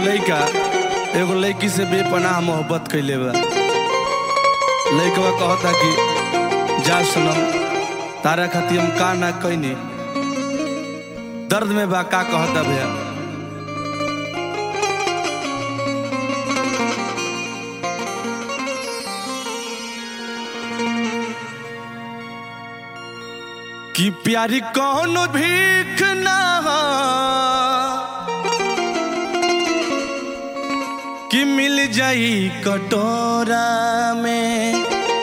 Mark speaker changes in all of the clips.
Speaker 1: लइका एगो लड़की से बेपनाह मोहब्बत कैले बा लइकवा कहता कि जा सनम तारा खातिर हम का ना कैनी दर्द में बा का कहता भैया कि प्यारी कौन भीख ना हो कि मिल जाई कटोरा में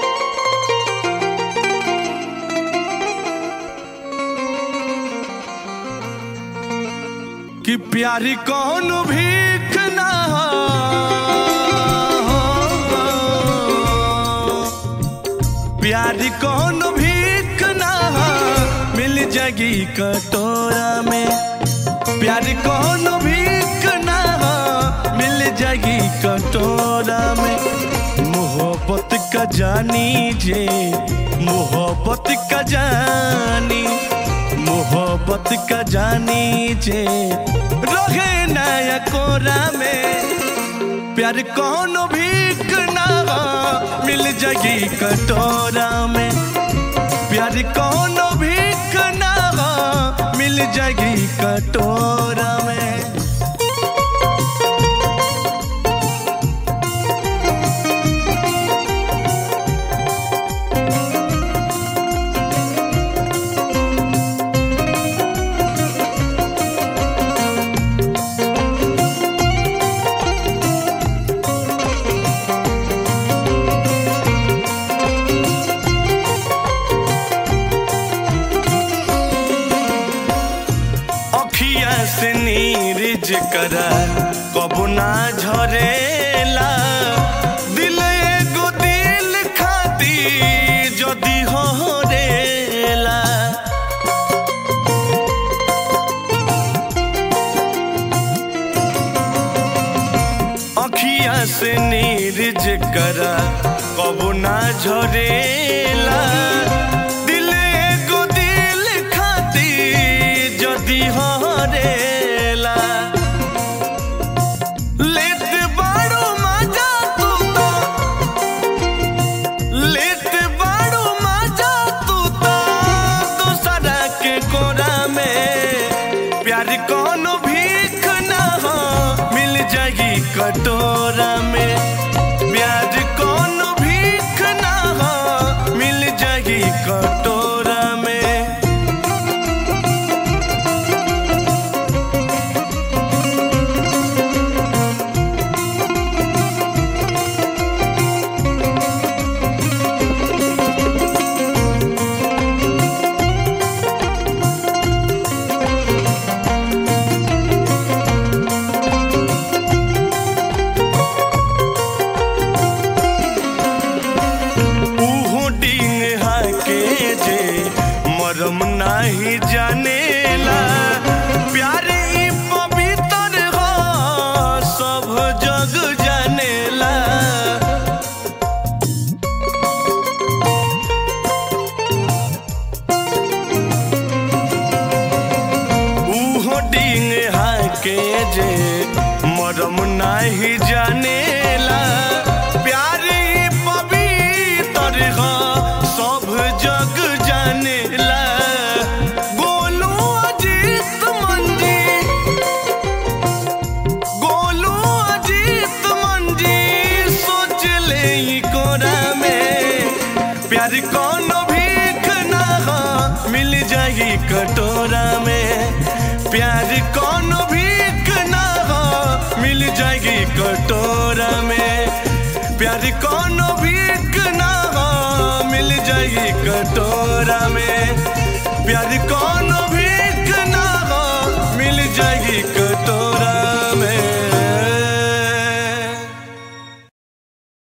Speaker 1: कि प्यारी कौन भीख ना हो प्यारी कौन भीख ना हो मिल जाएगी कटोरा में प्यारी कौन भीख ना हो मिल जाएगी कटोरा में मोहब्बत का जानी जे मोहब्बत का जानी मोहब्बत का जानी जे रोहे नया कोरा में प्यार कौन भीख ना हो मिल जाएगी कटोरा में प्यार कौन भीख ना हो मिल जाएगी कटोरा में अखिया से नीरज करा कबू ना झरेला दिल एगो दिल खाती जदी हो रेला अखिया से नीरज करा कबू ना झरेला दिल एगो दिल खाती जदी हरेला लेत बाड़ू मजा तू तो लेत बाड़ू मजा तू तो दूसरा के कोरा में प्यार कौन भीख ना हो मिल जाएगी कटोरा में प्यार कौन भीख ना हो मिल जाएगी कटोरा में उहु डिंग हाके जे मरम नाही जानेला प्यार ई पवित्र हो सब जग जानेला उहो डिंग हाके जे मरम नाही जानेला प्यार ई पवित्र हो सब जग जानेला गोलू अजीत मंजी गोलू अजीत मंजी सोच ले ई कोरा में प्यार कौन भीख ना हो मिल जाएगी कटोरा में प्यार कौन भीख ना हो मिल जाएगी कटोरा में प्यार कौन भीख ना हो मिल जाएगी कटोरा में प्यार कौन